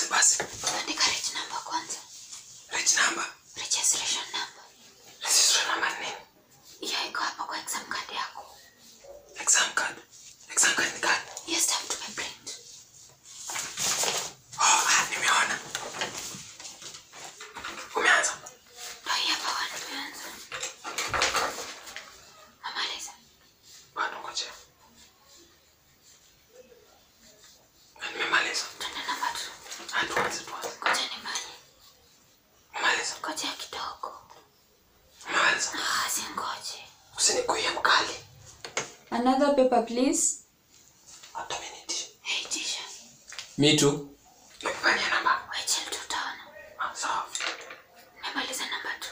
Basi basi. Andika reg number kwanza. Reg number. Registration number. Registration number ni nini? Hiyo iko hapo kwa exam card yako. Exam card. Exam card ni gani? Hiyo stamp tumeprint. Oh, ah, nimeona. Umeanza? Ndio hii hapa wana tumeanza. Mamaliza. Bado ngoja. Na Nimemaliza. Twende namba tu. Ah, tuanze tuanze. Ngoja nimali. Umemaliza? Ngoja kidogo. Umemaliza? Ah, si ngoje. Usinikuie mkali. Another paper, please. Hata miniti. Hey, tisha. Me too. Nifanye namba. Wachel tutaona. Ah, sawa. Nimemaliza namba tu.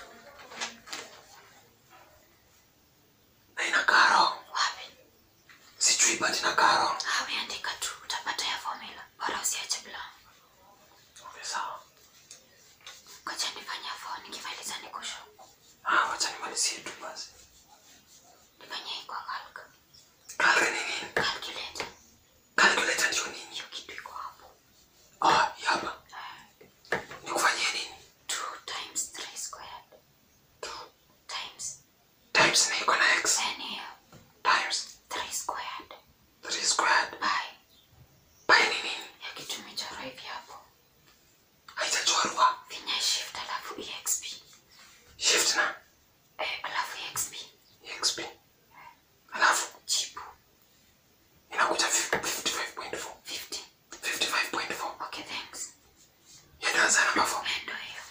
Na inakaa wrong. Wapi? Sijui but inakaa wrong. Hawi andika tu. Utapata ya formula. Bora usiache blank. Okay, sawa. Ngoja nifanye hapo nikimaliza nikusho. Ah, wacha nimalizie tu basi. Nifanye hii kwa calc. Kalka ni nini? Calculator. Calculator ndio nini? Hiyo kitu iko hapo. Ah, hii hapa. Nikufanyie nini? 2 times 3 squared. 2 times Times na iko na x. n hiyo. Times 3 squared. 3 squared. By. Pi ni nini? Ya kitu imechorwa hivi hapo. Haijachorwa. Finya shift alafu exp. Shift na Eh, alafu exp. exp. Alafu Jibu. inakuja 55.4. 50. 55.4. Okay, thanks. Hiyo ndio answer number 4. Eh, Ndio hiyo.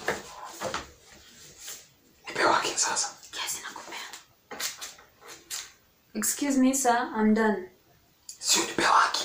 Nipe working sasa. Kiasi nakupea. Excuse me, sir. I'm done. Sio nipe working.